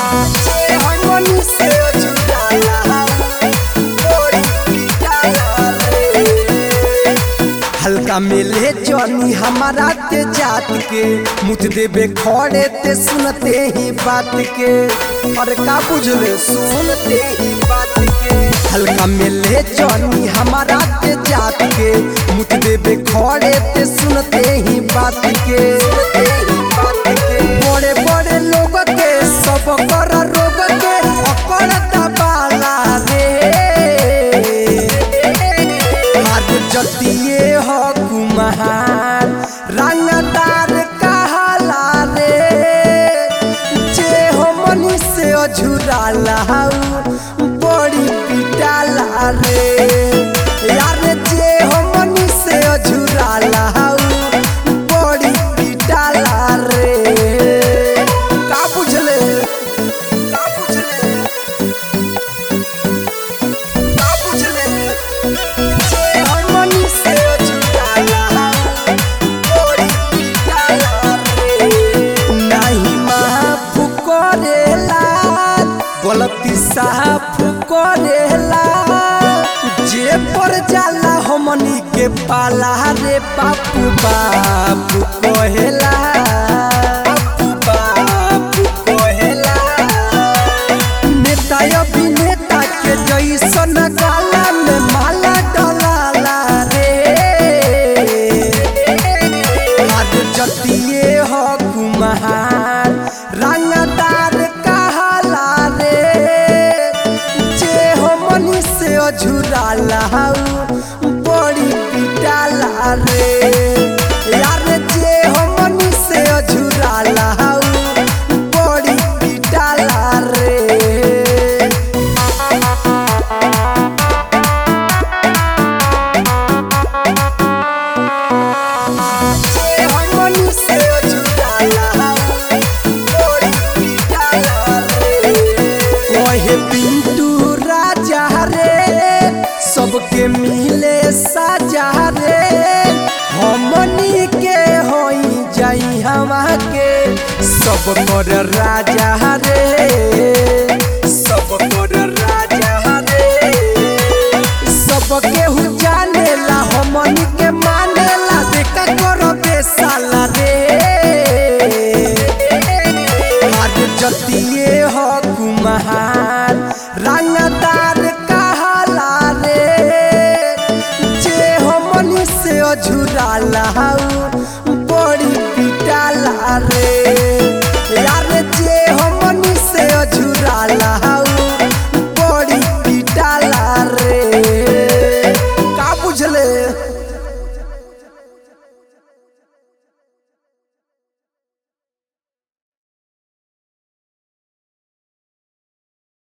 जे हमनी से अछुराला बड़ी पिटाला रे हल्का मिले जनी हमारा ते जात के मुझ देबे खड़े ते सुनते ही बात के और का बुझले सुनते ही बात के हल्का मिले जनी हमारा ते जात के मुझ देबे खड़े ते सुनते ही बात के सुनते ही बात के बड़े बड़े लोग के सब कर रोग के अकड़ दबाला रे हाथ जतिए हो कुम्हार रंगदार कहाला रे जे हो मनी से अझुराला बड़ी पिटाला रे यार जे हो मनी से अझुराला बड़ी पिटाला रे का बुझले का बुझले का बुझले जे हमनी से अछुराला बड़ी पिटाला रे नाही माफ करेला गलती साफ करेला जे पर जाला हमनी के पाला रे बापू बापू कहेला बापू बापू कहेला नेता अभिनेता के जैसन गाला में माला डलाला रे आज जतिए हो कुम्हार रंगदार कहाला रे जे हो मनी से अझुराला बड़ी पिटाला रे यार जे हो मनी से अझुराला बड़ी पिटाला रे जे हमनी से अछुराला बड़ी पिटाला रे ओहे पिंटू राजा रे सबके मिले साजा रे हमनी के होई जाई हवा के सब कर राजा रे सब कर राजा रे सब केहू जानेला हमनी के मानेला देखा करो बेसाला रे आज जतिए हो कुम्हार रंगदार कहाला रे जे हमनी से अझुराला